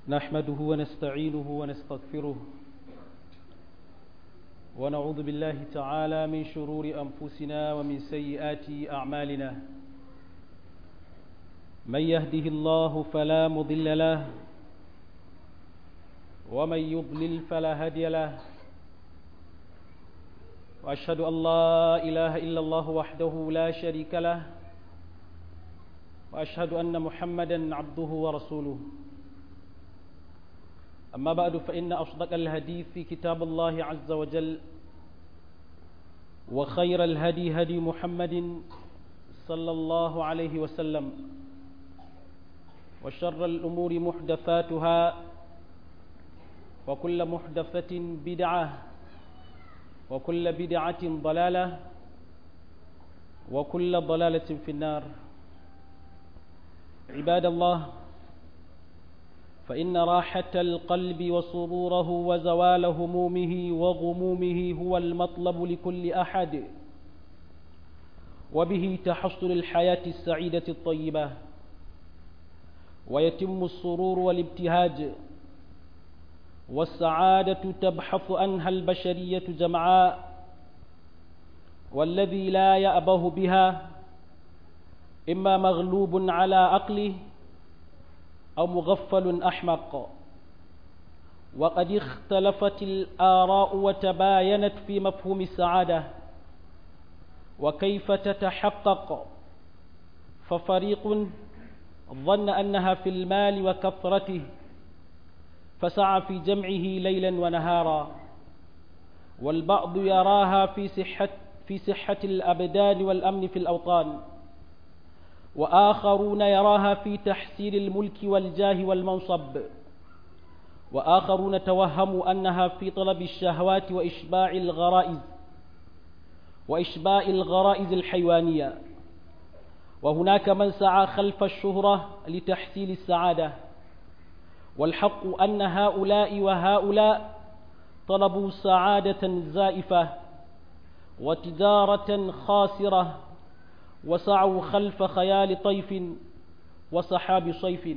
نحمده ونستعينه ونستغفره ونعوذ بالله تعالى من شرور أنفسنا ومن سيئات أعمالنا من يهده الله فلا مضل له ومن يضلل فلا هادي له وأشهد أن لا إله إلا الله وحده لا شريك له وأشهد أن محمدا عبده ورسوله أما بعد فإن أصدق الهدي في كتاب الله عز وجل وخير الهدي هدي محمد صلى الله عليه وسلم وشر الأمور محدثاتها وكل محدثة بدعة وكل بدعة ضلالة وكل ضلالة في النار عباد الله فإن راحة القلب وسروره وزوال همومه وغمومه هو المطلب لكل أحد وبه تحصل الحياة السعيدة الطيبة ويتم السرور والابتهاج والسعادة تبحث عنها البشرية جمعاء والذي لا يأبه بها إما مغلوب على عقله أو مغفل أحمق وقد اختلفت الآراء وتباينت في مفهوم السعادة وكيف تتحقق ففريق ظن أنها في المال وكثرته فسعى في جمعه ليلا ونهارا والبعض يراها في صحة في صحة الأبدان والأمن في الأوطان وآخرون يراها في تحسين الملك والجاه والمنصب وآخرون توهموا أنها في طلب الشهوات وإشباع الغرائز وإشباع الغرائز الحيوانية وهناك من سعى خلف الشهرة لتحصيل السعادة والحق أن هؤلاء وهؤلاء طلبوا سعادة زائفة وتجارة خاسرة وسعوا خلف خيال طيف وسحاب صيف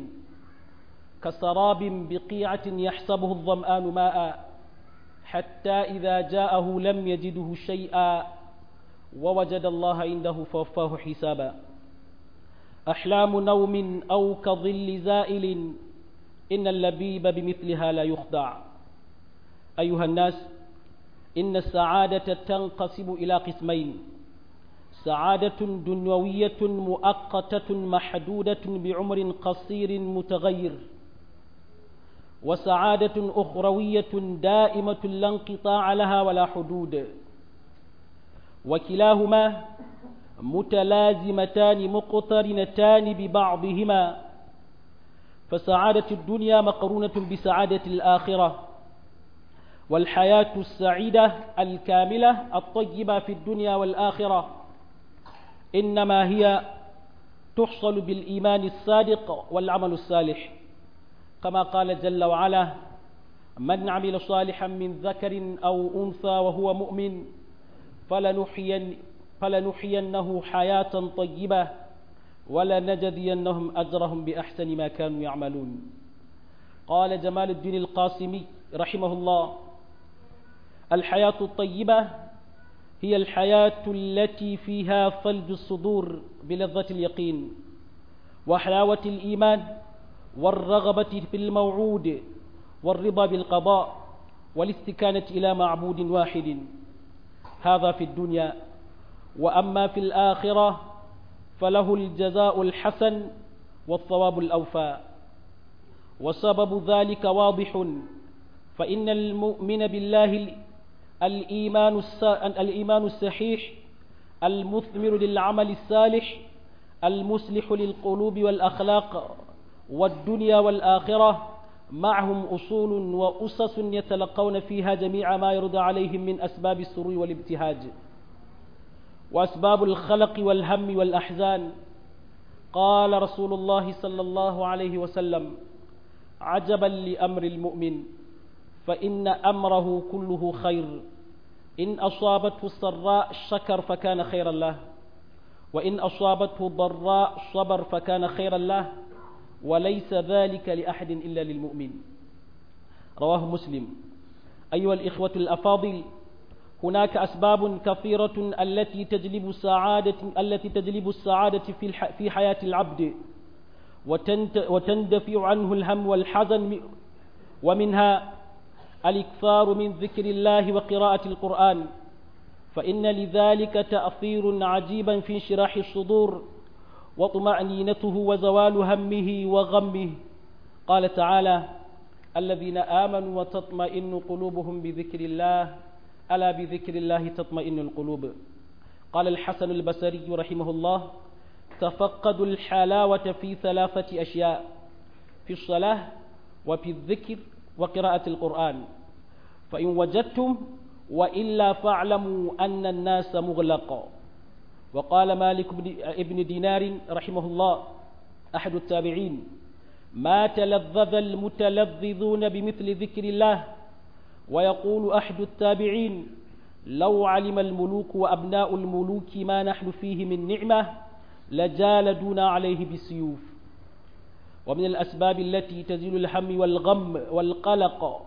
كسراب بقيعة يحسبه الظمآن ماء حتى إذا جاءه لم يجده شيئا ووجد الله عنده فوفاه حسابا أحلام نوم أو كظل زائل إن اللبيب بمثلها لا يخدع أيها الناس إن السعادة تنقسم إلى قسمين سعادة دنيوية مؤقتة محدودة بعمر قصير متغير وسعادة أخروية دائمة لا انقطاع لها ولا حدود وكلاهما متلازمتان مقترنتان ببعضهما فسعادة الدنيا مقرونة بسعادة الآخرة والحياة السعيدة الكاملة الطيبة في الدنيا والآخرة إنما هي تحصل بالإيمان الصادق والعمل الصالح كما قال جل وعلا من عمل صالحا من ذكر أو أنثى وهو مؤمن فلنحين فلنحيينه حياة طيبة ولنجزينهم أجرهم بأحسن ما كانوا يعملون قال جمال الدين القاسمي رحمه الله الحياة الطيبة هي الحياة التي فيها ثلج الصدور بلذة اليقين وحلاوة الإيمان والرغبة في الموعود والرضا بالقضاء والاستكانة إلى معبود واحد هذا في الدنيا وأما في الآخرة فله الجزاء الحسن والثواب الأوفى وسبب ذلك واضح فإن المؤمن بالله الإيمان الإيمان الصحيح المثمر للعمل الصالح المصلح للقلوب والأخلاق والدنيا والآخرة معهم أصول وأسس يتلقون فيها جميع ما يرضى عليهم من أسباب السرور والابتهاج وأسباب الخلق والهم والأحزان قال رسول الله صلى الله عليه وسلم عجبا لأمر المؤمن فإن أمره كله خير إن أصابته السراء شكر فكان خيرا له وإن أصابته ضراء صبر فكان خيرا له وليس ذلك لأحد إلا للمؤمن رواه مسلم أيها الإخوة الأفاضل هناك أسباب كثيرة التي تجلب السعادة التي تجلب السعادة في في حياة العبد وتندفع عنه الهم والحزن ومنها الإكثار من ذكر الله وقراءة القرآن فإن لذلك تأثير عجيبا في انشراح الصدور وطمأنينته وزوال همه وغمه قال تعالى الذين آمنوا وتطمئن قلوبهم بذكر الله ألا بذكر الله تطمئن القلوب قال الحسن البصري رحمه الله تفقدوا الحلاوة في ثلاثة أشياء في الصلاة وفي الذكر وقراءة القرآن فإن وجدتم وإلا فاعلموا أن الناس مغلق وقال مالك ابن دينار رحمه الله أحد التابعين ما تلذذ المتلذذون بمثل ذكر الله ويقول أحد التابعين لو علم الملوك وأبناء الملوك ما نحن فيه من نعمة لجالدونا عليه بالسيوف ومن الأسباب التي تزيل الهم والغم والقلق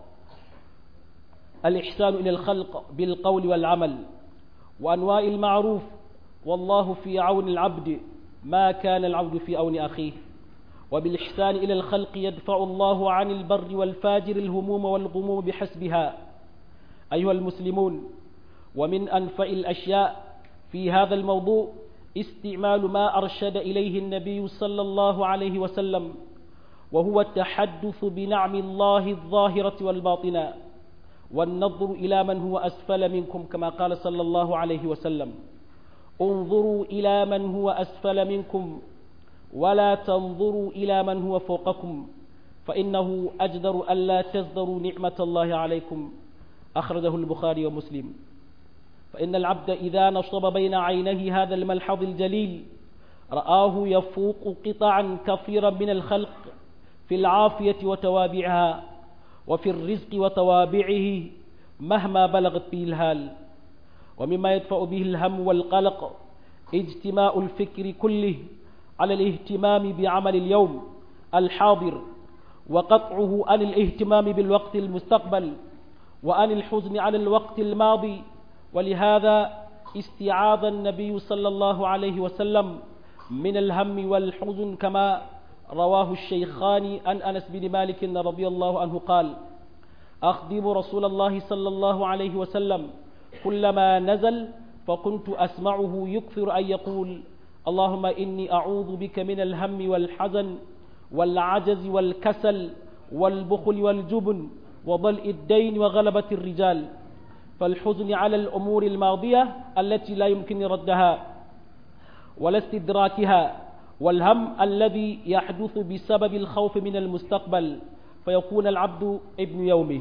الإحسان إلى الخلق بالقول والعمل وأنواع المعروف والله في عون العبد ما كان العبد في عون أخيه وبالإحسان إلى الخلق يدفع الله عن البر والفاجر الهموم والغموم بحسبها أيها المسلمون ومن أنفع الأشياء في هذا الموضوع استعمال ما أرشد إليه النبي صلى الله عليه وسلم وهو التحدث بنعم الله الظاهرة والباطنة والنظر إلى من هو أسفل منكم كما قال صلى الله عليه وسلم انظروا إلى من هو أسفل منكم ولا تنظروا إلى من هو فوقكم فإنه أجدر ألا تزدروا نعمة الله عليكم أخرجه البخاري ومسلم فإن العبد إذا نصب بين عينيه هذا الملحظ الجليل رآه يفوق قطعا كثيرا من الخلق في العافية وتوابعها وفي الرزق وتوابعه مهما بلغت به الهال ومما يدفع به الهم والقلق اجتماع الفكر كله على الاهتمام بعمل اليوم الحاضر وقطعه عن الاهتمام بالوقت المستقبل وعن الحزن على الوقت الماضي ولهذا استعاذ النبي صلى الله عليه وسلم من الهم والحزن كما رواه الشيخان عن أنس بن مالك رضي الله عنه قال أخدم رسول الله صلى الله عليه وسلم كلما نزل فكنت أسمعه يكثر أن يقول اللهم إني أعوذ بك من الهم والحزن والعجز والكسل والبخل والجبن وضلء الدين وغلبة الرجال فالحزن على الأمور الماضية التي لا يمكن ردها ولا استدراكها والهم الذي يحدث بسبب الخوف من المستقبل فيكون العبد ابن يومه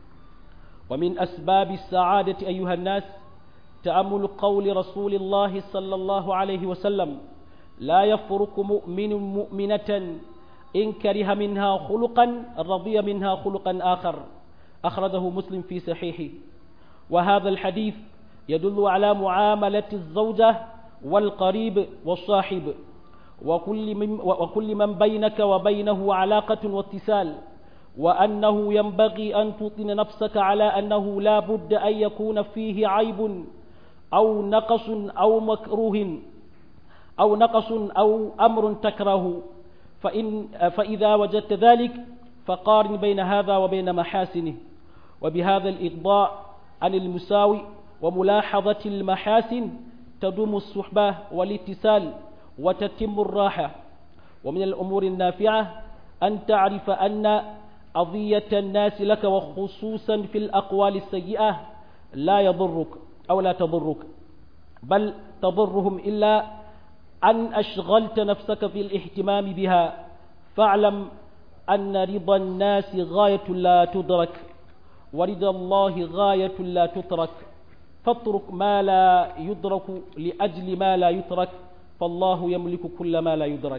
ومن أسباب السعادة أيها الناس تأمل قول رسول الله صلى الله عليه وسلم لا يفرق مؤمن مؤمنة إن كره منها خلقا رضي منها خلقا آخر أخرجه مسلم في صحيحه وهذا الحديث يدل على معاملة الزوجة والقريب والصاحب وكل من, وكل من بينك وبينه علاقة واتصال وأنه ينبغي أن تطن نفسك على أنه لا بد أن يكون فيه عيب أو نقص أو مكروه أو نقص أو أمر تكره فإن فإذا وجدت ذلك فقارن بين هذا وبين محاسنه وبهذا الإغضاء عن المساوي وملاحظة المحاسن تدوم الصحبة والاتصال وتتم الراحة ومن الأمور النافعة أن تعرف أن أضية الناس لك وخصوصا في الأقوال السيئة لا يضرك أو لا تضرك بل تضرهم إلا أن أشغلت نفسك في الاهتمام بها فاعلم أن رضا الناس غاية لا تدرك ورضا الله غاية لا تترك فاترك ما لا يدرك لأجل ما لا يترك فالله يملك كل ما لا يدرك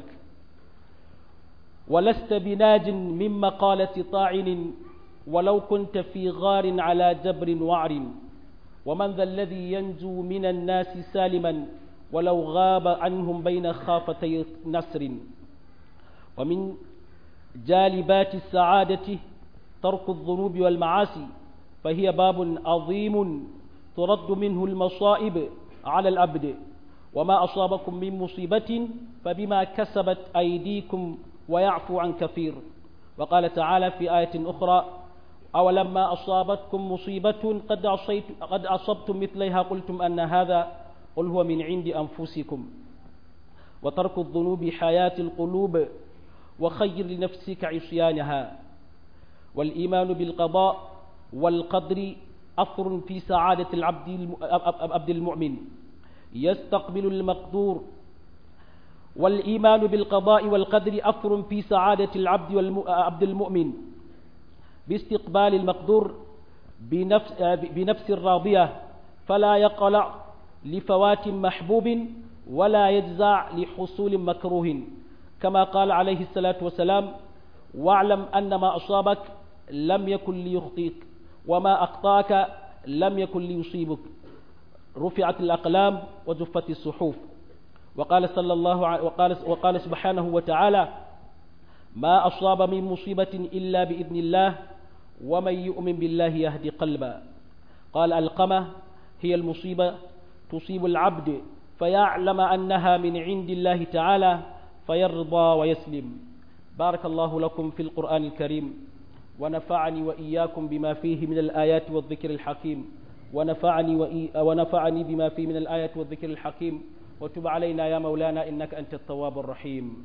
ولست بناج من مقالة طاعن ولو كنت في غار على جبر وعر ومن ذا الذي ينجو من الناس سالما ولو غاب عنهم بين خافتي نسر ومن جالبات السعادة ترك الذنوب والمعاصي فهي باب عظيم ترد منه المصائب على العبد وما أصابكم من مصيبة فبما كسبت أيديكم ويعفو عن كثير وقال تعالى في آية أخرى أولما أصابتكم مصيبة قد, عصيت قد أصبتم مثلها قلتم أن هذا قل هو من عند أنفسكم وترك الذنوب حياة القلوب وخير لنفسك عصيانها والإيمان بالقضاء والقدر أثر في سعادة العبد عبد المؤمن يستقبل المقدور والإيمان بالقضاء والقدر أثر في سعادة العبد والعبد المؤمن باستقبال المقدور بنفس, بنفس راضية فلا يقلع لفوات محبوب ولا يجزع لحصول مكروه كما قال عليه الصلاة والسلام واعلم أن ما أصابك لم يكن ليخطيك وما أخطاك لم يكن ليصيبك رفعت الأقلام وجفت الصحف وقال صلى الله عليه وقال, وقال سبحانه وتعالى ما أصاب من مصيبة إلا بإذن الله ومن يؤمن بالله يهدي قلبا قال القمة هي المصيبة تصيب العبد فيعلم أنها من عند الله تعالى فيرضى ويسلم بارك الله لكم في القرآن الكريم ونفعني وإياكم بما فيه من الآيات والذكر الحكيم ونفعني, وإي ونفعني بما فيه من الآيات والذكر الحكيم وتب علينا يا مولانا إنك أنت التواب الرحيم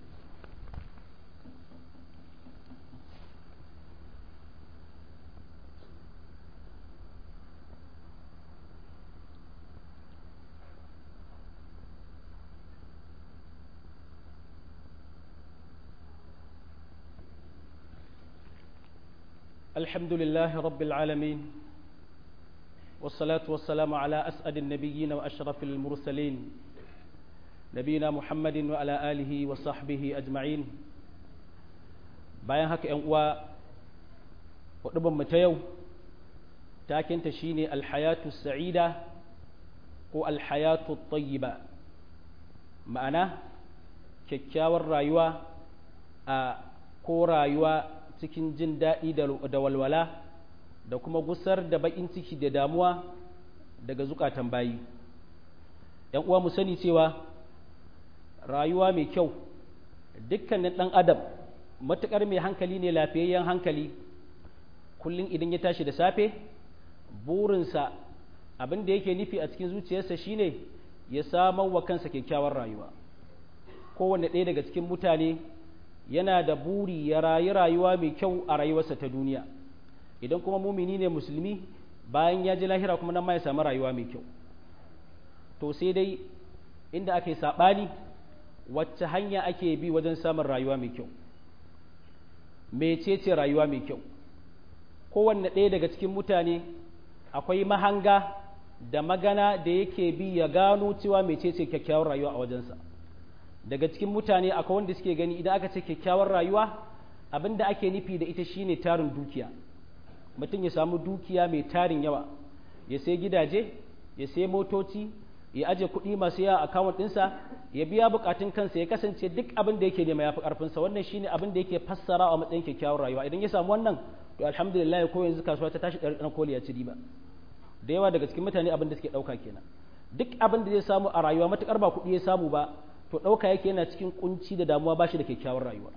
الحمد لله رب العالمين والصلاة والسلام على أسعد النبيين وأشرف المرسلين نبينا محمد وعلى آله وصحبه أجمعين bayan haka ‘yan uwa mu ta yau takinta shine alhayatu sa'ida ko alhayatu tayyiba ma'ana kyakkyawar rayuwa a ko rayuwa cikin jin daɗi da walwala da kuma gusar da baƙin ciki da damuwa daga zukatan bayi ‘yan uwa mu sani cewa rayuwa mai kyau dukkanin ɗan adam matuƙar mai hankali ne lafiyayyen hankali kullum idan ya tashi da safe burinsa abin da yake nufi a cikin zuciyarsa shine ya samar wa kansa kyakkyawar rayuwa kowanne ɗaya daga cikin mutane yana da buri ya rayu rayuwa mai kyau a rayuwarsa ta duniya idan kuma mumini ne musulmi bayan ya ji lahira kuma nan ma ya samu rayuwa mai kyau to sai dai inda ake saɓani wacce hanya ake bi wajen samun rayuwa mai kyau mecece rayuwa mai kyau kowanne ɗaya daga cikin mutane akwai mahanga da magana da yake bi ya gano cewa mecece kyakkyawar rayuwa a wajensa daga cikin mutane akwai wanda suke gani idan aka ce kyakkyawar rayuwa abin da ake nufi da ita shine tarin dukiya mutum ya samu dukiya mai tarin yawa ya sai gidaje ya sai motoci ya aje kuɗi masu yawa a akawun ɗinsa ya biya bukatun kansa ya kasance duk abin da yake nema ya fi ƙarfinsa wannan shine abin da yake fassara a matsayin kyakkyawar rayuwa idan ya samu wannan to alhamdulillah ko yanzu kasuwa ta tashi ɗan koli ya ci riba da yawa daga cikin mutane abin da suke ɗauka kenan duk abin da zai samu a rayuwa matuƙar ba kuɗi ya samu ba to ɗauka yake yana cikin kunci da damuwa ba shi da kyakkyawar rayuwa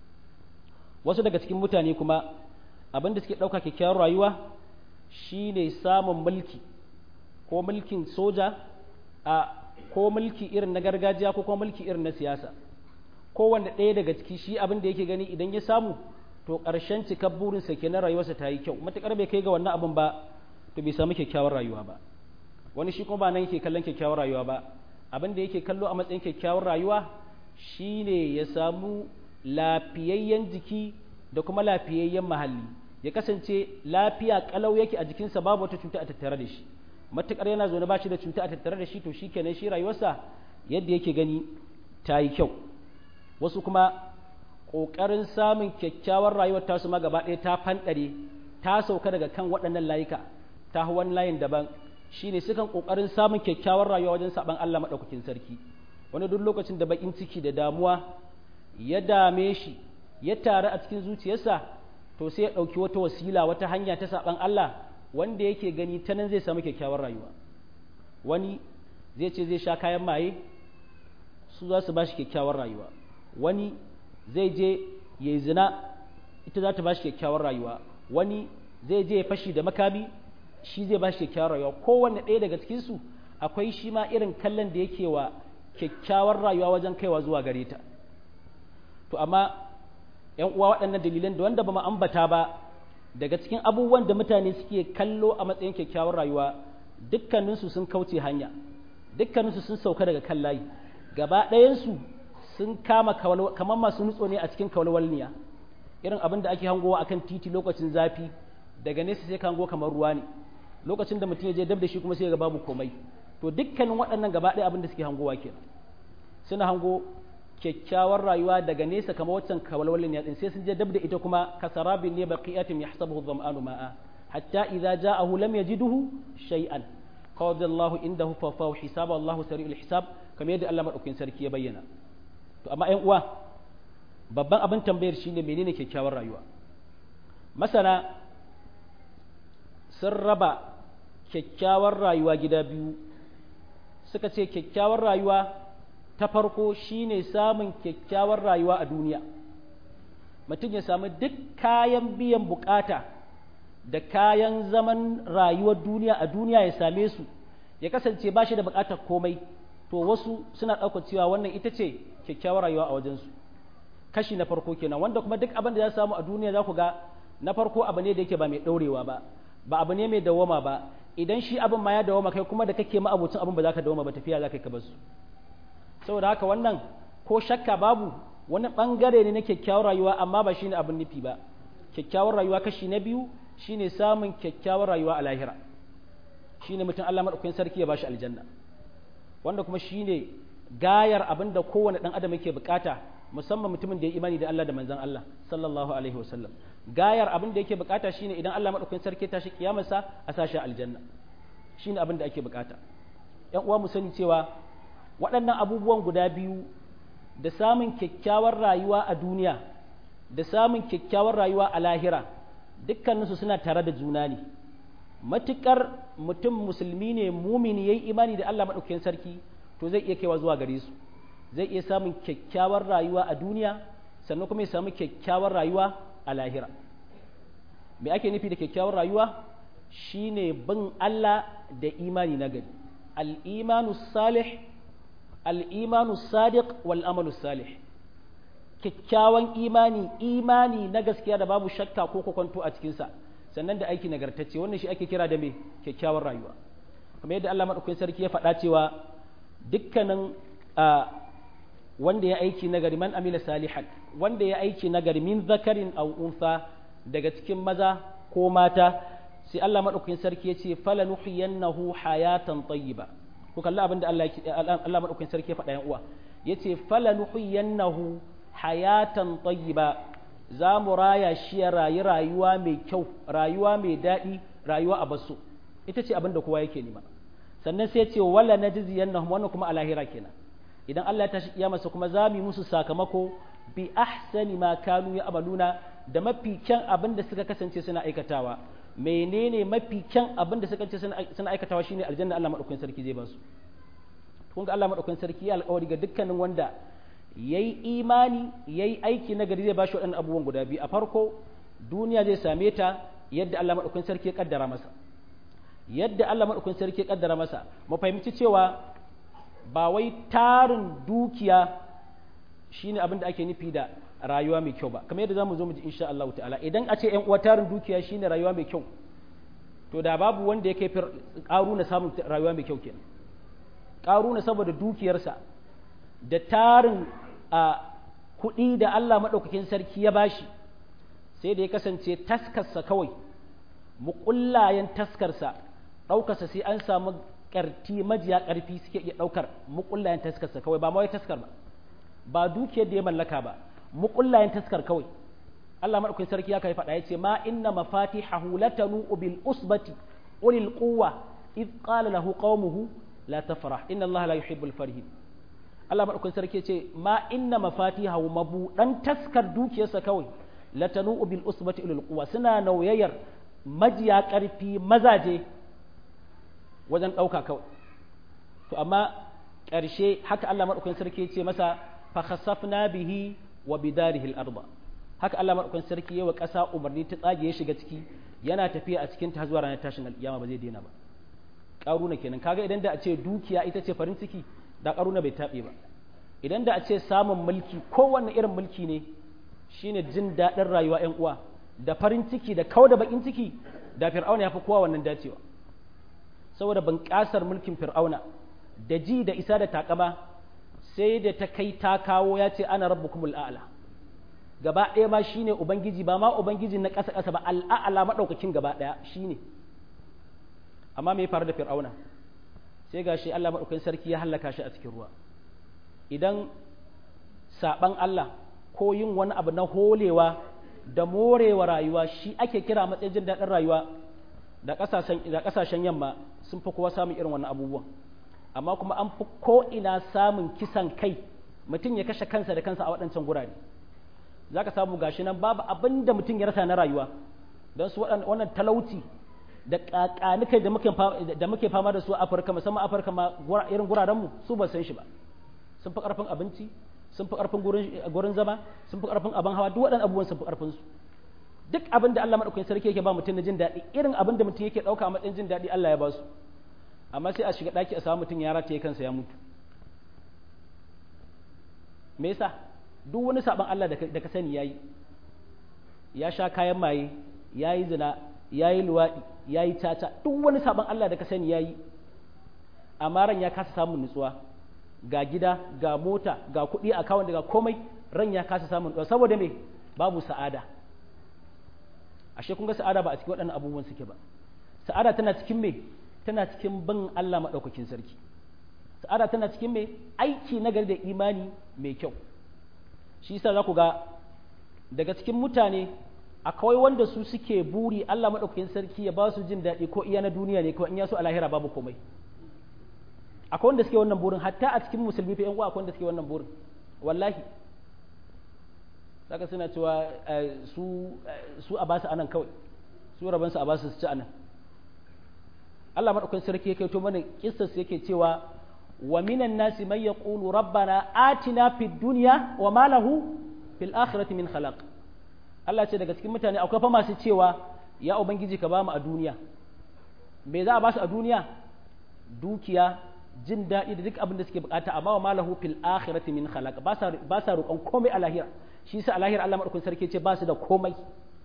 wasu daga cikin mutane kuma abin da suke ɗauka kyakkyawar rayuwa shine samun mulki ko mulkin soja a ko mulki irin na gargajiya ko kuma mulki irin na siyasa kowanne ɗaya daga ciki shi abin da yake gani idan ya samu to ƙarshen cikar burinsa kenan rayuwarsa ta yi kyau matuƙar bai kai ga wannan abin ba to bai samu kyakkyawar rayuwa ba wani shi kuma ba nan yake kallon kyakkyawar rayuwa ba abin da yake kallo a matsayin kyakkyawar rayuwa shine ya samu lafiyayyen jiki da kuma lafiyayyen mahalli ya kasance lafiya kalau yake a jikinsa babu wata cuta a tattare da shi matukar yana zaune ba shi da cuta a tattare da shi to shi kenan shi rayuwarsa yadda yake gani ta yi kyau wasu kuma ƙoƙarin samun kyakkyawar rayuwar tasu ma gaba ɗaya ta fanɗare ta sauka daga kan waɗannan layuka ta wani layin daban shine sukan kokarin samun kyakkyawar rayuwa wajen saban Allah madaukakin sarki wani duk lokacin da bakin ciki da damuwa ya dame shi ya taru a cikin zuciyarsa to sai ya ɗauki wata wasila wata hanya ta saɓan Allah wanda yake gani ta nan zai samu kyakkyawar rayuwa wani zai ce zai sha kayan maye su za su ba shi kyakkyawar rayuwa wani zai je ya yi zina ita za ta ba shi kyakkyawar rayuwa wani zai je ya fashi da makami shi zai ba shi kyakkyawar rayuwa kowanne ɗaya daga cikinsu akwai shi ma irin kallon da yake wa kyakkyawar rayuwa wajen kaiwa zuwa gare ta to amma ‘yan uwa waɗannan dalilan da wanda ba mu ambata ba daga cikin abubuwan da mutane suke kallo a matsayin kyakkyawar rayuwa dukkaninsu sun kauce hanya dukkaninsu sun sauka daga kan layi gaba ɗayansu sun kama kamar masu nutso ne a cikin kawalwalniya irin abin da ake hangowa akan titi lokacin zafi daga nesa sai ka hango kamar ruwa ne lokacin da mutum ya je dab da shi kuma sai ga babu komai to dukkanin waɗannan gaba ɗaya abin da suke hangowa kenan suna hango kyakkyawar rayuwa daga nesa kamar waccan kawalwalin ya din sai sun je dab da ita kuma kasarabin ne baqiyatin yahsabuhu dhama'anu ma'a hatta idza ja'ahu lam yajiduhu shay'an qala Allahu indahu fa fa hisaba Allahu sari'ul hisab kamar yadda Allah madaukakin sarki ya bayyana to amma ƴan uwa babban abin tambayar shine menene kyakkyawar rayuwa masana sun raba kyakkyawar rayuwa gida biyu suka ce kyakkyawar rayuwa ta farko shine samun kyakkyawar rayuwa a duniya mutum ya samu duk kayan biyan bukata da kayan zaman rayuwar duniya a duniya ya same su ya kasance ba shi da bukatar komai to wasu suna ɗaukar cewa wannan ita ce kyakkyawar rayuwa a wajensu kashi na farko kenan wanda kuma duk abin da za samu a duniya za ku ga na farko abu ne da yake ba mai ɗaurewa ba ba abu ne mai dawama ba idan shi abin ma ya dawama kai kuma da kake ma abocin abin ba za ka dawama ba tafiya za ka yi ka basu saboda haka wannan ko shakka babu wani bangare ne na kyakkyawar rayuwa amma ba shine abin nufi ba kyakkyawar rayuwa kashi na biyu shine samun kyakkyawar rayuwa a lahira shine mutum Allah madaukakin sarki ya bashi aljanna wanda kuma shine gayar abin da kowane dan adam yake bukata musamman mutumin da ya imani da Allah da manzon Allah sallallahu alaihi wasallam gayar abin da yake bukata shine idan Allah madaukakin sarki tashi kiyamarsa a sashi aljanna shine abin da ake bukata yan uwa mu sani cewa waɗannan abubuwan guda biyu da samun kyakkyawar rayuwa a duniya da samun kyakkyawar rayuwa a lahira dukkaninsu suna tare da juna ne matuƙar mutum musulmi ne mumini ya yi imani da Allah maɗaukakin sarki to zai iya kaiwa zuwa gare su zai iya samun kyakkyawar rayuwa a duniya sannan kuma ya samu kyakkyawar rayuwa a lahira me ake nufi da kyakkyawar rayuwa shine bin Allah da imani na gari al-imanu salih al'imanu sadiq wal amalu salih kyakkyawan imani imani na gaskiya da babu shakka ko kwakwanto a cikinsa sannan da aiki nagartacce wannan shi ake kira da me kyakkyawar rayuwa kamar yadda Allah maɗaukakin sarki ya faɗa cewa dukkanin wanda ya aiki nagari man amila salihan wanda ya aiki nagari min zakarin aw unsa daga cikin maza ko mata sai Allah maɗaukakin sarki ya ce fala nuhiyannahu hayatan tayyiba ku kalli abin da Allah Allah madaukakin sarki ya faɗa yan uwa yace fala nuhiyannahu hayatan tayyiba za mu raya shi ya rayu rayuwa mai kyau rayuwa mai daɗi rayuwa a basu ita ce abin da kowa yake nema sannan sai ce wala najziyannahum wannan kuma a lahira kenan idan Allah ya tashi kiyamarsa kuma za mu yi musu sakamako bi ahsani ma kanu ya amaluna da mafi kyan abin da suka kasance suna aikatawa menene mafi kyan abin da suka ce suna aikatawa shine aljanna Allah madaukakin sarki zai ba su kun ga Allah madaukakin sarki ya alƙawari ga dukkanin wanda yayi imani yayi aiki na gari zai ba shi waɗannan abubuwan guda biyu a farko duniya zai same ta yadda Allah madaukakin sarki ya kaddara masa yadda Allah madaukakin sarki ya kaddara masa mu fahimci cewa ba wai tarin dukiya shine abin da ake nufi da rayuwa mai kyau ba kamar yadda zamu zo mu ji insha Allah ta'ala idan a ce ƴan uwa tarin dukiya shine rayuwa mai kyau to da babu wanda ya kai na samun rayuwa mai kyau kenan na saboda dukiyarsa da tarin a kuɗi da Allah maɗaukakin sarki ya bashi sai da ya kasance taskarsa kawai muƙullayen taskarsa ɗaukarsa sai an samu ƙarti majiya ƙarfi suke iya ɗaukar muƙullayen taskarsa kawai ba ma wai taskar ba ba dukiyar da ya mallaka ba muƙullayen taskar kawai Allah madaukakin sarki ya kai faɗa yace ma inna mafatihahu latanu bil usbati ulil quwwa id qala lahu qaumuhu la tafrah inna Allah la yuhibbul farihin Allah madaukakin sarki ce ma inna mafatihahu mabudan taskar dukiyarsa kawai latanu bil usbati ilal quwa suna nauyayar majiya karfi mazaje wajen dauka kawai to amma ƙarshe haka Allah madaukakin sarki ce masa fa khasafna bihi wa bidarihi al-ardh haka Allah madaukakin sarki yawa ƙasa umarni ta tsage ya shiga ciki yana tafiya a cikin ta zuwa ranar tashin alƙiyama ba zai daina ba ƙaruna kenan kaga idan da a ce dukiya ita ce farin ciki da ƙaruna bai taɓe ba idan da a ce samun mulki kowanne irin mulki ne shine jin daɗin rayuwa ƴan uwa da farin ciki da kau da bakin ciki da fir'auna ya fi kowa wannan dacewa saboda bunƙasar mulkin fir'auna da ji da isa da takama sai da ta kai ta kawo ya ce ana rabbukumul a'la gaba ɗaya ma shine ubangiji ba ma ubangiji na ƙasa ƙasa ba al'a'ala maɗaukakin gaba ɗaya shine amma me ya faru da fir'auna sai ga shi Allah maɗaukakin sarki ya hallaka shi a cikin ruwa idan saɓan Allah ko yin wani abu na holewa da morewa rayuwa shi ake kira matsayin jin daɗin rayuwa da ƙasashen yamma sun fi kowa samun irin wannan abubuwan amma kuma an fi ko'ina samun kisan kai mutum ya kashe kansa da kansa a waɗancan gurare za ka samu gashi nan babu abin da mutum ya rasa na rayuwa don su wannan talauci da ƙaƙanikai da muke fama da su a afirka musamman afirka ma irin gurarenmu su ba san shi ba sun fi ƙarfin abinci sun fi ƙarfin gurin zama sun fi ƙarfin abin hawa duk waɗannan abubuwan sun fi ƙarfin su duk abin da Allah maɗaukakin sarki yake ba mutum na jin daɗi irin abin da mutum yake ɗauka a matsayin jin daɗi Allah ya ba su amma sai a shiga ɗaki a samu mutum ya rataye kansa ya mutu me yasa duk wani saban Allah da ka sani yayi ya sha kayan maye yayi zina yayi luwaɗi yayi caca duk wani saban Allah da ka sani yayi amma ran ya kasa samun nutsuwa ga gida ga mota ga kuɗi a kawon daga komai ran ya kasa samun nutsuwa saboda me babu sa'ada ashe kun ga sa'ada ba a cikin waɗannan abubuwan suke ba sa'ada tana cikin me tana cikin bin Allah maɗaukakin sarki sa'ada tana cikin me aiki na gari da imani mai kyau shi yasa za ku ga daga cikin mutane akwai wanda su suke buri Allah maɗaukakin sarki ya ba su jin daɗi ko iya na duniya ne ko in ya so a lahira babu komai akwai wanda suke wannan burin hatta a cikin musulmi fa yan uwa akwai wanda suke wannan burin wallahi saka suna cewa su su a basu anan kawai su raban su a basu su ci anan Allah maɗaukakin sarki ya kaito mana kissas yake cewa wa minan nasi man yaqulu rabbana atina fid dunya wa ma lahu fil akhirati min khalaq Allah ce daga cikin mutane akwai fa masu cewa ya ubangiji ka bamu a duniya me za a basu a duniya dukiya jin daɗi da duk abin da suke bukata amma wa malahu fil akhirati min khalaq ba sa ba sa roƙon komai a lahira shi yasa a lahira Allah madaukakin sarki ce ba su da komai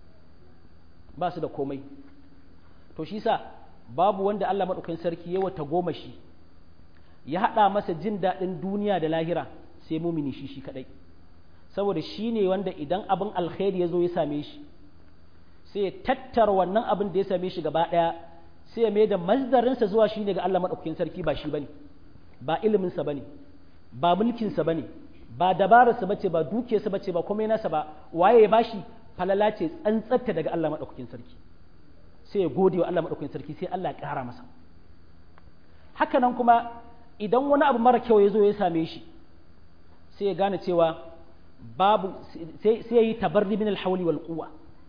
ba su da komai to shi yasa babu wanda Allah madaukakin sarki ya wata goma shi ya haɗa masa jin daɗin duniya da lahira sai mumini shi shi kaɗai saboda shi ne wanda idan abin alkhairi ya zo ya same shi sai ya tattara wannan abin da ya same shi gaba ɗaya sai ya mai da mazdarinsa zuwa shi ne ga Allah maɗaukakin sarki ba shi ba ne ba iliminsa ba ne ba mulkinsa ba ne ba dabararsa ba ce ba dukiyarsa ba ce ba komai nasa ba waye ya bashi falala ce tsantsatta daga Allah maɗaukakin sarki sai ya gode wa Allah maɗaukakin sarki sai Allah ya ƙara masa haka nan kuma idan wani abu mara kyau ya zo ya same shi sai ya gane cewa babu sai ya yi tabarri min alhawli wal quwwa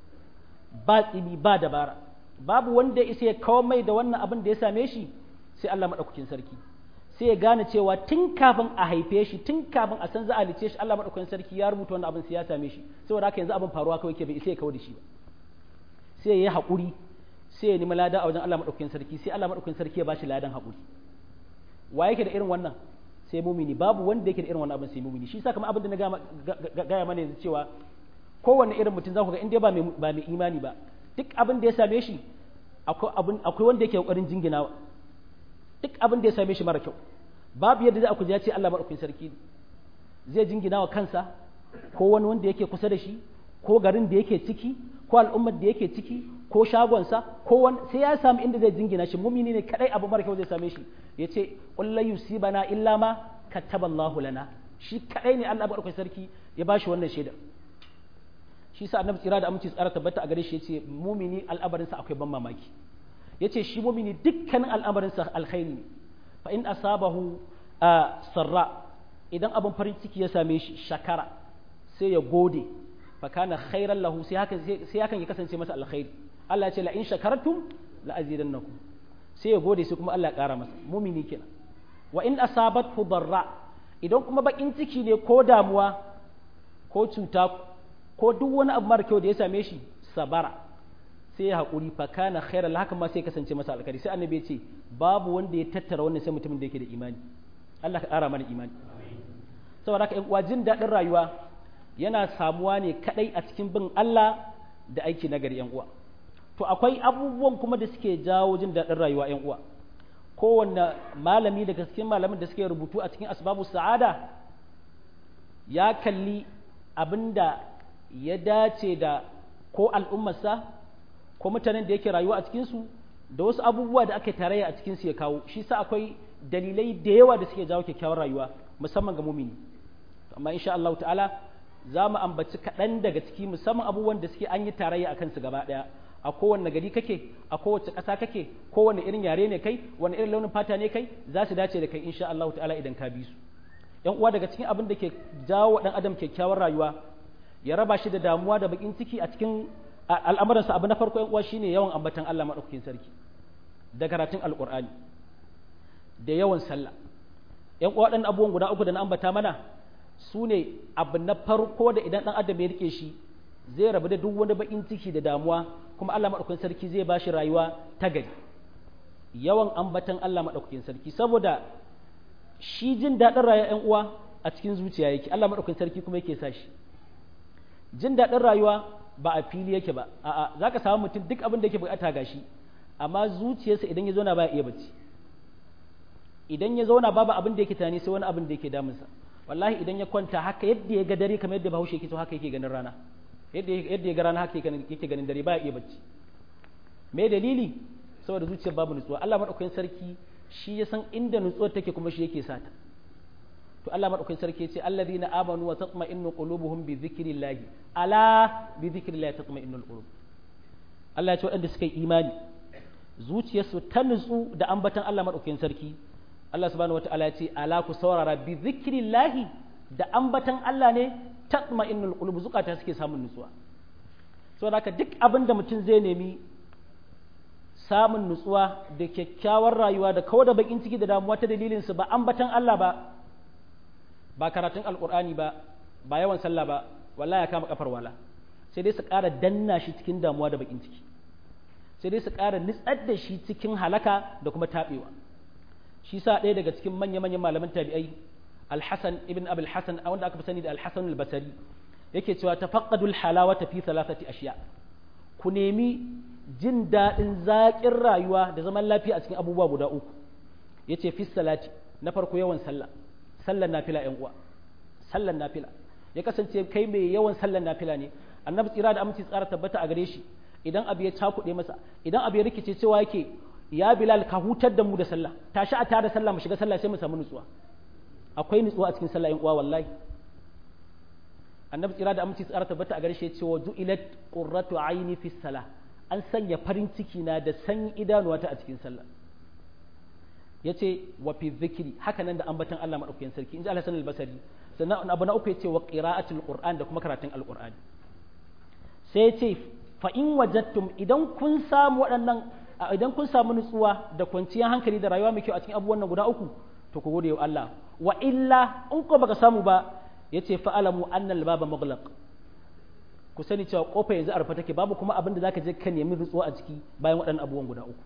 ba tsibi ba dabara babu wanda isa ya kawo mai da wannan abin da ya same shi sai Allah madaukakin sarki sai ya gane cewa tun kafin a haife shi tun kafin a san za a lice shi Allah madaukakin sarki ya rubuta wannan abin sai ya same shi saboda haka yanzu abin faruwa kawai ke bai isa ya kawo da shi ba sai ya yi haƙuri sai ya nemi lada a wajen Allah madaukakin sarki sai Allah madaukakin sarki ya bashi ladan haƙuri wa yake da irin wannan sai mumini babu wanda yake da irin wannan abin sai mumini shi yasa kamar abin da na gaya mana yanzu cewa kowanne irin mutum za ku ga in dai ba mai ba mai imani ba duk abin da ya same shi akwai abin akwai wanda yake kokarin jinginawa duk abin da ya same shi mara kyau babu yadda za ku ji ya ce Allah madaukakin sarki zai jingina wa kansa ko wani wanda yake kusa da shi ko garin da yake ciki ko al'ummar da yake ciki ko shagonsa ko wani sai ya samu inda zai jingina shi mumini ne kadai abu mara kyau zai same shi ya ce ƙulla yusibana illa ma kataballahu lana shi kadai ne Allah barkai sarki ya bashi wannan shaidar shi sa annabi tsira da aminci tsara tabbata a gare shi yace mumini al'amarin sa akwai ban mamaki yace shi mumini dukkanin al'amarin sa alkhairi ne fa in asabahu sarra idan abin farin ciki ya same shi shakara sai ya gode fa kana khairan lahu sai hakan sai hakan ya kasance masa alkhairi Allah ya ce la in shakartum la azidannakum sai ya gode sai kuma Allah ya kara masa mumini kenan wa in asabathu darra idan kuma bakin ciki ne ko damuwa ko cuta ko duk wani abu mara kyau da ya same shi sabara sai ya haƙuri fa kana khairan haka ma sai kasance masa alkhairi sai annabi ya ce babu wanda ya tattara wannan sai mutumin da yake da imani Allah ka ƙara mana imani saboda haka uwa jin daɗin rayuwa yana samuwa ne kadai a cikin bin Allah da aiki na gari uwa to akwai abubuwan kuma da suke jawo jin daɗin rayuwa yan uwa kowanne malami daga cikin malamin da suke rubutu a cikin asbabu sa'ada ya kalli abinda ya dace da ko al'ummarsa ko mutanen da yake rayuwa a cikinsu da wasu abubuwa da aka tarayya a cikinsu ya kawo shi sa akwai dalilai da yawa da suke jawo kyakkyawar rayuwa musamman ga mumini amma insha Allah ta'ala za mu ambaci kaɗan daga ciki musamman abubuwan da suke an yi tarayya a kansu gaba ɗaya a kowanne gari kake a kowace ƙasa kake kowanne irin yare ne kai wani irin launin fata ne kai za su dace da kai insha Allah ta'ala idan ka bi su yan uwa daga cikin abin da ke jawo ɗan adam kyakkyawar rayuwa ya raba shi da damuwa da bakin ciki a cikin al'amuransa abu na farko yan uwa shine yawan ambatan Allah madaukakin sarki da karatun alqur'ani da yawan sallah yan uwa waɗannan abubuwan guda uku da na ambata mana su ne abu na farko da idan ɗan adam ya rike shi zai rabu da duk wani bakin ciki da damuwa kuma Allah madaukakin sarki zai ba shi rayuwa ta gari yawan ambatan Allah madaukakin sarki saboda shi jin daɗin rayuwa yan uwa a cikin zuciya yake Allah madaukakin sarki kuma yake sa shi jin daɗin rayuwa ba a fili yake ba a'a zaka samu mutum duk abin da yake bukata gashi amma zuciyarsa idan ya zauna baya iya bacci idan ya zauna babu abin da yake tunani sai wani abin da yake damunsa wallahi idan ya kwanta haka yadda ya ga dare kamar yadda bahaushe yake so haka yake ganin rana yadda yadda ya ga rana haka yake ganin dare baya iya bacci me dalili saboda zuciyar babu nutsuwa Allah madaukakin sarki shi ya san inda nutsuwar take kuma shi yake sata to Allah madaukakin sarki yace alladhina amanu wa tatma'innu qulubuhum bi dhikrillah ala bi dhikrillah tatma'innul qulub Allah ya ce waɗanda suka yi imani zuciyarsu ta nutsu da ambatan Allah madaukakin sarki Allah subhanahu wataala ya ce ala ku saurara bi dhikrillah da ambatan Allah ne tatma'innul qulub zukata suke samun nutsuwa saboda haka duk abin da mutum zai nemi samun nutsuwa da kyakkyawar rayuwa da kawo da bakin ciki da damuwa ta dalilin su ba ambatan Allah ba ba karatun alkur'ani ba ba yawan sallah ba wallahi ya kama kafar wala sai dai su ƙara danna shi cikin damuwa da bakin ciki sai dai su ƙara nitsar da shi cikin halaka da kuma taɓewa shi sa ɗaya daga cikin manya-manyan malaman tabi'ai alhassan ibn abul hassan a wanda aka fi sani da alhassan albasari yake cewa tafaqqadul halawata fi thalathati ashiya ku nemi jin daɗin zaƙin rayuwa da zaman lafiya a cikin abubuwa guda uku yace fi salati na farko yawan sallah sallan nafila ‘yan uwa sallan nafila ya kasance kai mai yawan sallan nafila ne annabi tsira da aminci tsara tabbata a gare shi idan abu ya cakuɗe masa idan abu ya rikice cewa yake ya bilal ka hutar da mu da sallah tashi a tare sallah mu shiga sallah sai mu samu nutsuwa akwai nutsuwa a cikin sallah ‘yan uwa wallahi annabi tsira da aminci tsara tabbata a gare shi ya ce wa ju'ilat qurratu aini fi salah an sanya farin ciki na da san idanuwata a cikin sallah ya ce wa fi zikiri haka nan da ambatan Allah maɗaukakin sarki in ji Allah sanar basari sannan abu na uku ya ce wa ƙira'atul qur'an da kuma karatun alƙur'ani sai ya ce fa in wajattum idan kun samu waɗannan idan kun samu nutsuwa da kwanciyar hankali da rayuwa mai kyau a cikin abubuwan nan guda uku to ku gode wa Allah wa illa in ko baka samu ba ya ce fa'alamu annal baba mughlaq ku sani cewa kofa yanzu a rufe take babu kuma abin da zaka je ka nemi nutsuwa a ciki bayan waɗannan abubuwan guda uku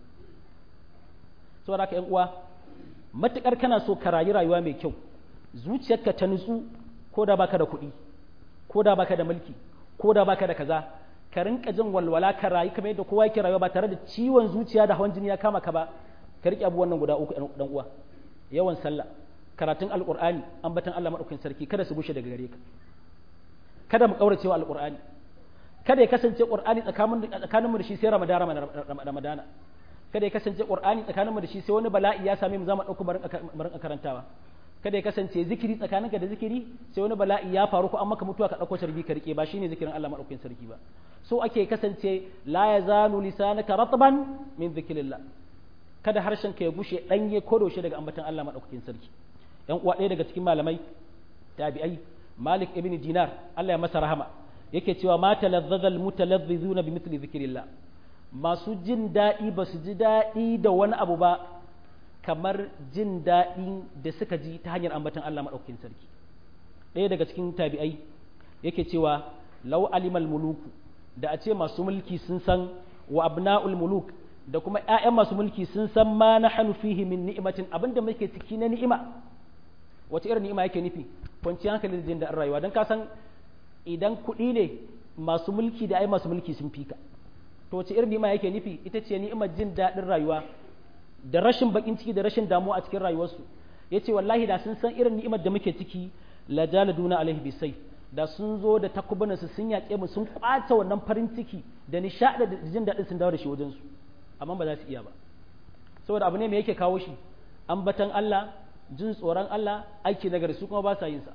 saboda haka ‘yan uwa matuƙar kana so ka rayu rayuwa mai kyau zuciyarka ta nutsu ko da baka da kuɗi ko da baka da mulki ko da baka da kaza ka rinka jin walwala ka rayu kamar yadda kowa yake rayuwa ba tare da ciwon zuciya da hawan jini ya kama ka ba ka riƙe abubuwan nan guda uku ɗan uwa yawan sallah karatun alƙur'ani ambatan Allah madaukakin sarki kada su gushe daga gare ka kada mu kaurace wa alƙur'ani kada ya kasance ƙur'ani tsakaninmu da shi sai ramadana kada ya kasance qur'ani tsakaninmu da shi sai wani bala'i ya same mu zama dauko barin karantawa kada ya kasance zikiri tsakaninka da zikiri sai wani bala'i ya faru ko an maka mutuwa ka dauko sharbi ka rike ba shine zikirin Allah madaukakin sarki ba so ake kasance la yazalu lisanaka ratban min zikrillah kada harshen ka ya gushe danye ko doshe daga ambatan Allah madaukakin sarki yan uwa ɗaya daga cikin malamai tabi'ai malik ibn dinar Allah ya masa rahama yake cewa ma talazzaza almutalazzizuna bi mithli dhikrillah masu jin daɗi ba su ji daɗi da wani abu ba kamar jin daɗi da suka ji ta hanyar ambatan Allah maɗaukakin sarki ɗaya daga cikin tabi'ai yake cewa law alimal muluku da a ce masu mulki sun san wa abna'ul muluk da kuma ƴaƴan masu mulki sun san ma nahnu fihi min ni'matin abinda muke ciki na ni'ima wace irin ni'ima yake nufi kwanciyar hankali da jin daɗin rayuwa don ka san idan kuɗi ne masu mulki da ai masu mulki sun fika to wace irin ni'ima yake nufi ita ce ni'imar jin daɗin rayuwa da rashin bakin ciki da rashin damuwa a cikin rayuwarsu yace wallahi da sun san irin ni'imar da muke ciki la jaladuna alaihi bisai da sun zo da takubunan su sun yaƙe mu sun kwace wannan farin ciki da nishaɗi da jin daɗin sun dawo da shi wajen su amma ba za su iya ba saboda abu ne me yake kawo shi ambatan Allah jin tsoron Allah aiki nagari su kuma ba sa yin sa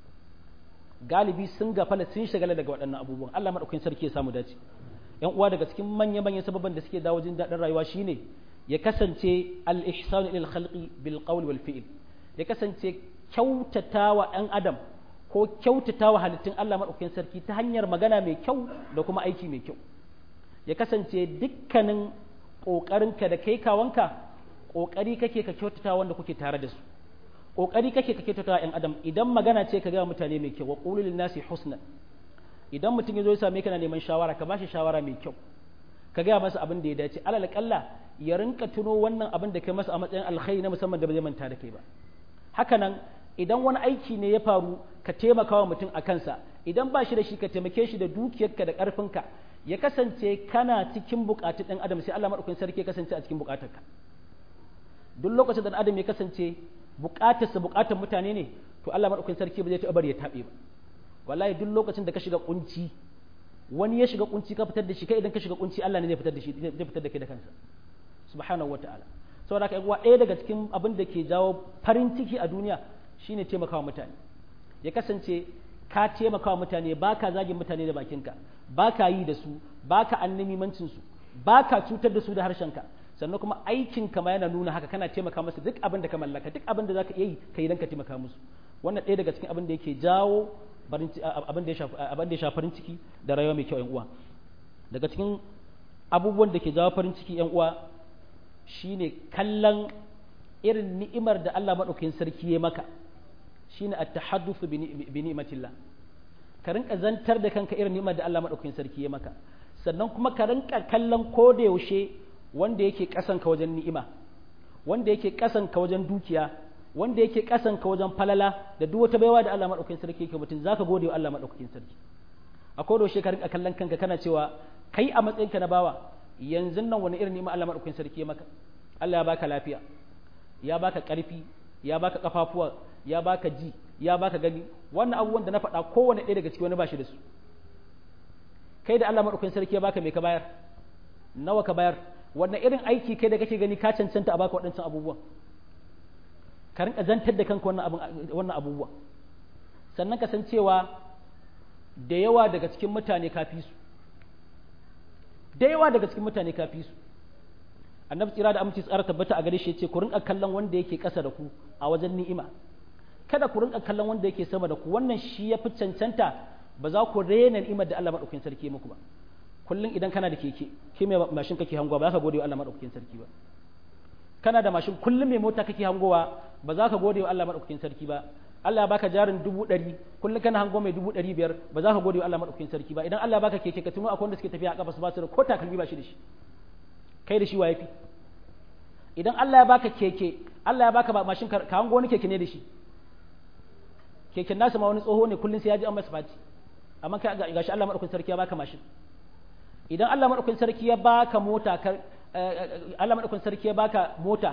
galibi sun gafala sun shagala daga waɗannan abubuwan Allah madaukakin sarki ya samu dace yan uwa daga cikin manya manyan sababan da suke dawo jin daɗin rayuwa shine ya kasance al-ihsan ila al-khalqi bil qawl wal fi'l ya kasance kyautatawa ɗan adam ko kyautatawa halittun Allah madaukakin sarki ta hanyar magana mai kyau da kuma aiki mai kyau ya kasance dukkanin ƙoƙarinka da kai kawanka ƙoƙari kake ka kyautata wanda kuke tare da su ƙoƙari kake ka kyautata ‘yan adam idan magana ce ka gaya mutane mai kyau wa ƙululin nasi husna idan mutum ya zo ya same ka na neman shawara ka bashi shawara mai kyau ka gaya masa abin da ya dace alal kalla ya rinka tuno wannan abin da kai masa a matsayin alkhairi na musamman da ba zai manta da kai ba haka nan idan wani aiki ne ya faru ka taimaka wa mutum a kansa idan ba shi da shi ka taimake shi da dukiyarka da ƙarfinka ya kasance kana cikin buƙatun ɗan adam sai Allah maɗaukakin sarki ya kasance a cikin buƙatarka duk lokacin da adam ya kasance buƙatarsa buƙatar mutane ne to Allah maɗaukakin sarki ba zai taɓa bari ya taɓe ba wallahi duk lokacin da ka shiga kunci wani ya shiga kunci ka fitar da shi kai idan ka shiga kunci Allah ne zai fitar da shi zai fitar da kai da kansa subhanahu wataala saboda haka uwa ɗaya daga cikin abin da ke jawo farin ciki a duniya shine taimakawa mutane ya kasance ka taimakawa mutane ba ka zagin mutane da bakinka ba ka yi da su ba ka annamimancin su ba ka cutar da su da harshenka sannan kuma aikin ka ma yana nuna haka kana taimaka musu duk abin da ka mallaka duk abin da zaka iya yi ka yi dan ka taimaka musu wannan ɗaya daga cikin abin da yake jawo abin da ya shafi abin da ya shafi farin ciki da rayuwa mai kyau ƴan uwa daga cikin abubuwan da ke jawo farin ciki ƴan uwa shine kallon irin ni'imar da Allah madaukakin sarki ya maka shine at-tahadduth bi ni'matillah ka rinka zantar da kanka irin ni'imar da Allah madaukakin sarki ya maka sannan kuma ka rinka kallon ko da yaushe wanda yake kasan ka wajen ni'ima wanda yake kasan ka wajen dukiya wanda yake kasan ka wajen falala da duk wata baiwa da Allah madaukakin sarki yake mutum zaka gode wa Allah madaukakin sarki a ko da yaushe ka rinka kallon kanka kana cewa kai a matsayinka na bawa yanzu nan wani irin ni'ima Allah madaukakin sarki ya maka Allah ya baka lafiya ya baka karfi ya baka kafafuwa ya baka ji ya baka gani wannan abubuwan da na faɗa kowane ɗaya daga ciki wani ba shi da su kai da Allah maɗaukakin sarki ya baka mai ka bayar nawa ka bayar wannan irin aiki kai da kake gani ka cancanta a baka waɗancan abubuwan ka rinka zantar da kanka wannan abubuwa sannan ka san cewa da yawa daga cikin mutane ka fi su da yawa daga cikin mutane ka fi su annabi tsira da aminci tsara tabbata a gare shi yace ku rinka kallon wanda yake ƙasa da ku a wajen ni'ima kada ku rinka kallon wanda yake sama da ku wannan shi ya fi cancanta ba za ku rena ni'imar da Allah madaukakin sarki ya muku ba kullum idan kana da keke ke mai mashin kake hangowa ba za ka gode wa Allah madaukakin sarki ba kana da mashin kullum mai mota kake hangowa ba za ka gode wa Allah madaukakin sarki ba Allah ya baka jarin dubu ɗari kullum kana hango mai dubu ɗari biyar ba za ka gode wa Allah madaukakin sarki ba idan Allah ya baka keke ka tuno akwai wanda suke tafiya a kafa su ba su da ko takalmi ba shi da shi kai da shi wa yafi idan Allah ya baka keke Allah ya baka mashin ka hango wani keke ne da shi keken nasa ma wani tsoho ne kullum sai ya ji an masa fati amma kai ga shi Allah madaukakin sarki ya baka mashin idan Allah madaukakin sarki ya baka mota ka Allah madaukakin sarki ya baka mota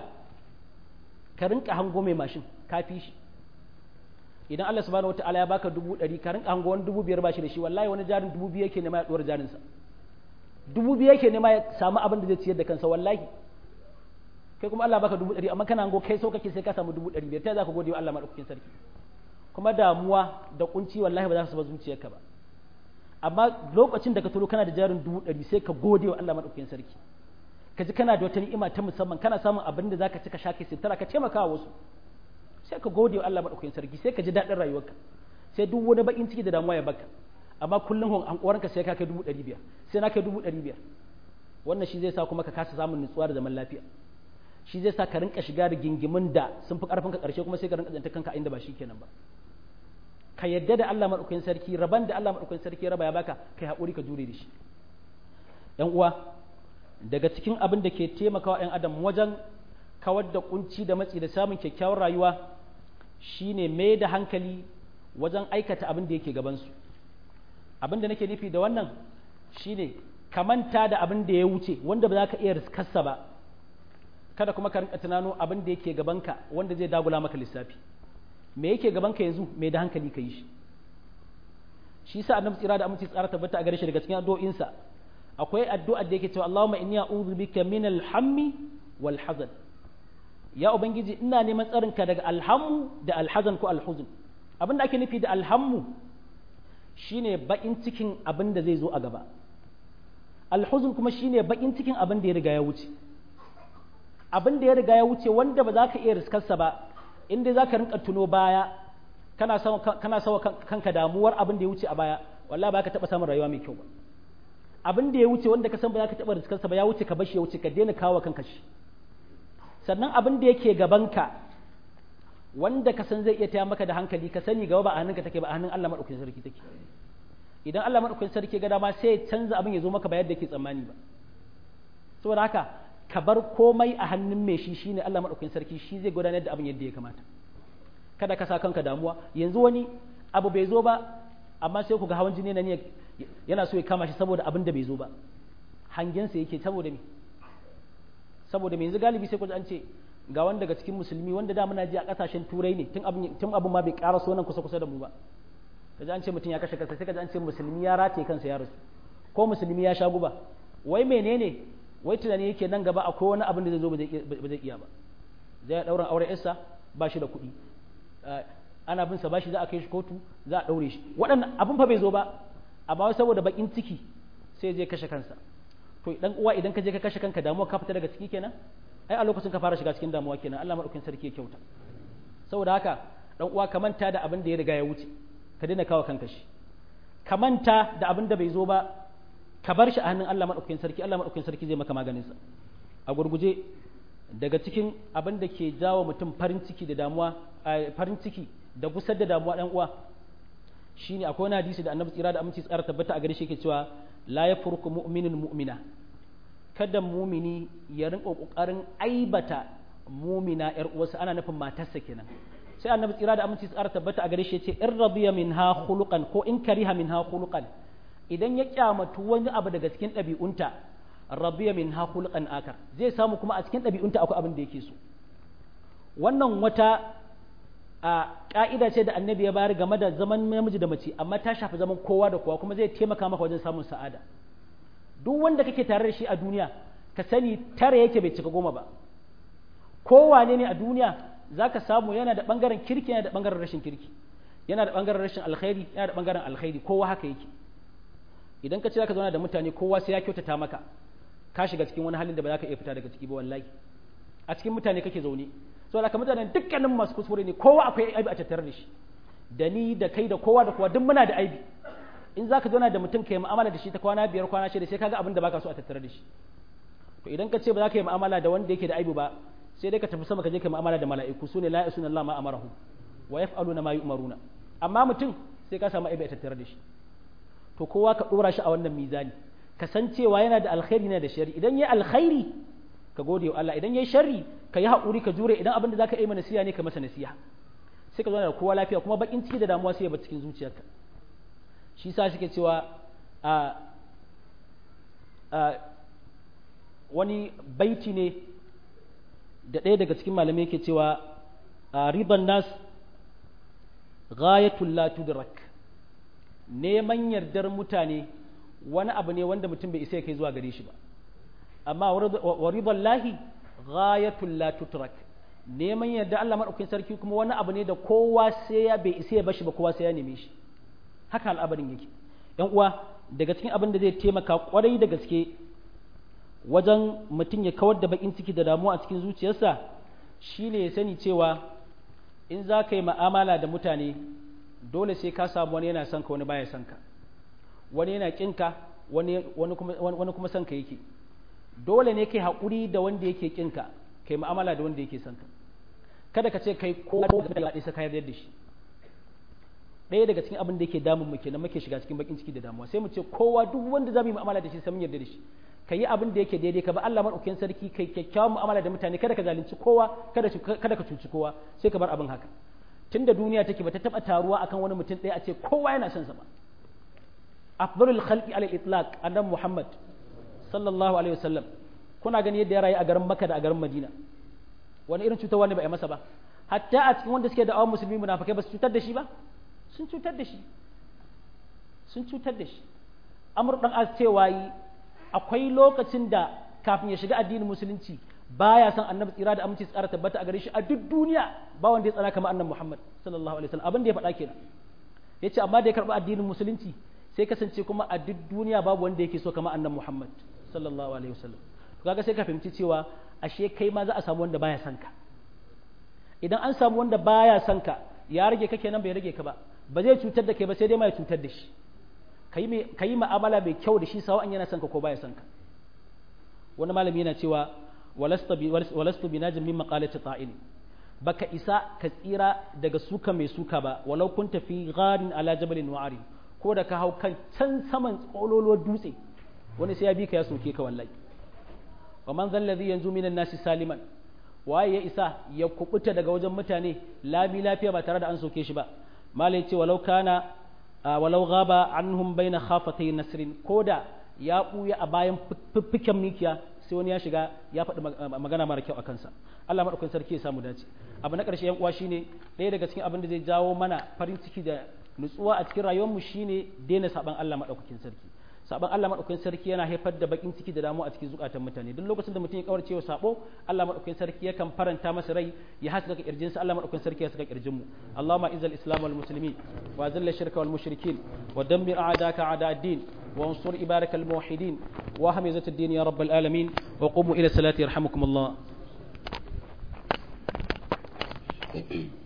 ka rinka hango mai mashin ka fi shi idan Allah subhanahu wataala ya baka dubu ɗari ka rinka hango wani dubu biyar ba shi da shi wallahi wani jarin dubu biyu yake nema ya ɗuwar jarinsa dubu biyu yake nema ya samu abin da zai ciyar da kansa wallahi kai kuma Allah baka dubu ɗari amma kana hango kai so kake sai ka samu dubu ɗari biyar ta za ka gode wa Allah madaukakin sarki kuma damuwa da kunci wallahi ba za su ba zuciyarka ba amma lokacin da ka tulo kana da jarin dubu ɗari sai ka gode wa Allah madaukakin sarki ka ji kana da wata ni'ima ta musamman kana samun abin da zaka ci ka sha kai sitara ka taimaka wa wasu sai ka gode wa Allah madaukakin sarki sai ka ji daɗin rayuwarka sai duk wani bakin ciki da damuwa ya baka amma kullum hankoranka sai ka kai dubu ɗari biyar sai na kai dubu ɗari biyar wannan shi zai sa kuma ka kasa samun nutsuwa da zaman lafiya shi zai sa ka rinka shiga da gingimin da sun fi karfin ka karshe kuma sai ka rinka zanta kanka inda ba shi kenan ba ka yadda da Allah madaukakin sarki raban da Allah madaukakin sarki raba ya baka kai haƙuri ka jure da shi yan uwa daga cikin abin da ke taimakawa yan adam wajen kawar da kunci da matsi da samun kyakkyawar rayuwa shine mai da hankali wajen aikata abin da yake gabansu abin da nake nufi da wannan shine ka manta da abin da ya wuce wanda ba za ka iya riskarsa ba kada kuma ka rinka tunano abin da yake gabanka wanda zai dagula maka lissafi me yake gabanka yanzu mai da hankali ka yi shi shi sa annabi tsira da aminci tsara tabbata a gare shi daga cikin addu'o'insa akwai addu'a da yake cewa Allahumma inni a'udhu bika min al-hammi wal hazan ya ubangiji ina neman tsarinka daga alhammu da alhazan ko alhuzun abin da ake nufi da alhammu shine bakin cikin abin da zai zo a gaba alhuzun kuma shine bakin cikin abin da ya riga ya wuce abin da ya riga ya wuce wanda ba za ka iya riskarsa ba inda za ka rinka tuno baya kana sawa kana sawa kanka damuwar abin da ya wuce a baya wallahi ba ka taba samun rayuwa mai kyau ba abin da ya wuce wanda ka san ba za ka taba riskarsa ba ya wuce ka bashi ya wuce ka daina kawo kanka shi sannan abin da yake gabanka wanda ka san zai iya taya maka da hankali ka sani gaba ba a hannunka take ba a hannun Allah madaukakin sarki take idan Allah madaukakin sarki ga dama sai ya canza abin ya zo maka ba yadda yake tsammani ba saboda haka ka bar komai a hannun mai shi shine Allah madaukakin sarki shi zai gudanar da abin yadda ya kamata kada ka sa kanka damuwa yanzu wani abu bai zo ba amma sai ku ga hawan jini na ne yana so ya kama shi saboda abin da bai zo ba hangensa yake saboda me saboda yanzu galibi sai ku an ce ga wanda daga cikin musulmi wanda da muna ji a kasashen turai ne tun abin tun abin ma bai ƙara so nan kusa kusa da mu ba kaji an ce mutum ya kashe kansa sai kaji an ce musulmi ya rataye kansa ya rasu ko musulmi ya sha guba wai menene wai tunani yake nan gaba akwai wani abin da zai zo ba zai iya ba zai daura aure yarsa ba shi da kuɗi ana bin sa bashi za a kai shi kotu za a daure shi waɗannan abin fa bai zo ba amma saboda bakin ciki sai je kashe kansa to dan uwa idan ka je ka kashe kanka damuwa ka fita daga ciki kenan ai a lokacin ka fara shiga cikin damuwa kenan Allah madaukakin sarki ya kyauta saboda haka dan uwa ka manta da abin da ya riga ya wuce ka daina kawo kanka shi ka manta da abin da bai zo ba ka bar shi a hannun Allah madaukakin sarki Allah madaukakin sarki zai maka maganin sa a gurguje daga cikin abin da ke jawo mutum farin ciki da damuwa farin ciki da gusar da damuwa dan uwa shine akwai wani hadisi da annabi tsira da aminci tsara tabbata a gare shi yake cewa la yafurku mu'minun mu'mina kada mumini ya rinka kokarin aibata mumina yar uwarsa ana nufin matarsa kenan sai annabi tsira da aminci tsara tabbata a gare shi yace in radiya minha khuluqan ko in kariha minha khuluqan idan ya kyamatu wani abu daga cikin ɗabi'unta radiya minha khuluqan akar zai samu kuma a cikin ɗabi'unta akwai abin da yake so wannan wata a ka'ida ce da annabi ya bayar game da zaman namiji da mace amma ta shafi zaman kowa da kowa kuma zai taimaka maka wajen samun sa'ada duk wanda kake tare da shi a duniya ka sani tare yake bai cika goma ba kowane ne a duniya za ka samu yana da ɓangaren kirki yana da ɓangaren rashin kirki yana da ɓangaren rashin alkhairi yana da ɓangaren alkhairi kowa haka yake idan ka ce za ka zauna da mutane kowa sai ya kyautata maka ka shiga cikin wani halin da ba za ka iya fita daga ciki ba wallahi a cikin mutane kake zaune saboda ka mutanen dukkanin masu kuskure ne kowa akwai aibi a tattare da shi da ni da kai da kowa da kowa duk muna da aibi in za ka zauna da mutum ka yi mu'amala da shi ta kwana biyar kwana shida sai kaga abin da baka so a tattare da shi to idan ka ce ba za ka yi mu'amala da wanda yake da aibi ba sai dai ka tafi sama ka je ka mu'amala da mala'iku sune la yasuna Allah ma amarahu wa yaf'aluna ma yu'maruna amma mutum sai ka samu aibi a tattare da shi to kowa ka dora shi a wannan mizani ka san cewa yana da alkhairi yana da shari idan yayi alkhairi ka gode wa Allah idan yayi sharri ka yi haƙuri ka jure idan abin da zaka yi mana nasiha ne ka masa nasiha sai ka zauna da kowa lafiya kuma bakin ciki da damuwa sai ya bar cikin zuciyarka shi sa suke cewa a wani baiti ne da ɗaya daga cikin malamai yake cewa riban nas ghayatul la tudrak neman yardar mutane wani abu ne wanda mutum bai isa ya kai zuwa gare shi ba amma wa riban lahi ghayatul la tutrak neman yarda Allah madaukakin sarki kuma wani abu ne da kowa sai ya bai isa ya bashi ba kowa sai ya neme shi haka al'abarin yake yan uwa daga cikin abin da zai taimaka kwarai da gaske wajen mutum ya kawar da bakin ciki da damuwa a cikin zuciyarsa shine ya sani cewa in za ka yi ma'amala da mutane dole sai ka samu wani yana son ka wani baya son ka wani yana kinka wani wani kuma wani kuma son ka yake dole ne kai haƙuri da wanda yake kinka kai mu'amala da wanda yake son ka kada ka ce kai ko da ɗaya sai ka yarda da shi ɗaya daga cikin abin da yake damun mu kenan muke shiga cikin bakin ciki da damuwa sai mu ce kowa duk wanda za mu yi mu'amala da shi sai mun yarda da shi ka yi abin da yake daidai ka ba Allah maɗaukakin sarki kai kyakkyawan mu'amala da mutane kada ka zalunci kowa kada kada ka cuci kowa sai ka bar abin haka tunda duniya take bata taba taruwa akan wani mutum ɗaya a ce kowa yana son sa ba afdalul khalqi ala al-itlaq annabi Muhammad sallallahu alaihi wasallam kuna gani yadda ya rayu a garin Makka da a garin Madina wani irin cutarwa ne ba a masa ba hatta a cikin wanda suke da awon musulmi munafikai ba su cutar da shi ba sun cutar da shi sun cutar da shi amur dan az cewa yi akwai lokacin da kafin ya shiga addinin musulunci baya son annabi tsira da aminci tsara tabbata a gare shi a duk duniya ba wanda ya tsana kamar annabi Muhammad sallallahu alaihi wasallam abin da ya faɗa kenan yace amma da ya karɓi addinin musulunci sai kasance kuma a duk duniya babu wanda yake so kamar annabi Muhammad sallallahu alaihi wasallam to kaga sai ka fahimci cewa ashe kai ma za a samu wanda baya son ka idan an samu wanda baya son ka ya rage ka kenan bai rage ka ba ba zai cutar da kai ba sai dai ma ya cutar da shi ka yi ma'amala mai kyau da shi sawa an yana son ka ko baya son ka wani malami yana cewa walastu bi najin min maqalati ta'in baka isa ka tsira daga suka mai suka ba walau kun tafi gharin ala jabalin wa'ari ko da ka hau kan can saman tsololuwar dutse wani sai ya bi ka ya soke ka wallahi wa man zal ladhi yanzu minan nasi saliman waye ya isa ya kubuta daga wajen mutane lami lafiya ba tare da an soke shi ba malai ce walau kana walau gaba anhum baina khafatay nasrin koda ya buya a bayan fiffiken mikiya sai wani ya shiga ya faɗi magana mara kyau a kansa Allah madaukakin sarki ya samu dace abu na ƙarshe yan uwa shine ɗaya daga cikin abin da zai jawo mana farin ciki da nutsuwa a cikin rayuwar mu shine daina saban Allah madaukakin sarki saban Allah madaukakin sarki yana haifar da bakin ciki da damuwa a cikin zukatan mutane duk lokacin da mutum ya kawarce wa sabo Allah madaukakin sarki yakan faranta masa rai ya haska kirjin sa Allah madaukakin sarki ya saka kirjin mu Allahumma izal islam wal muslimin wa zilla shirka wal mushrikin wa dammir a'daka a'da ad-din wa ansur ibarak al muwahhidin wa hamizat ad-din ya rabbal alamin wa qumu ila salati yarhamukum Allah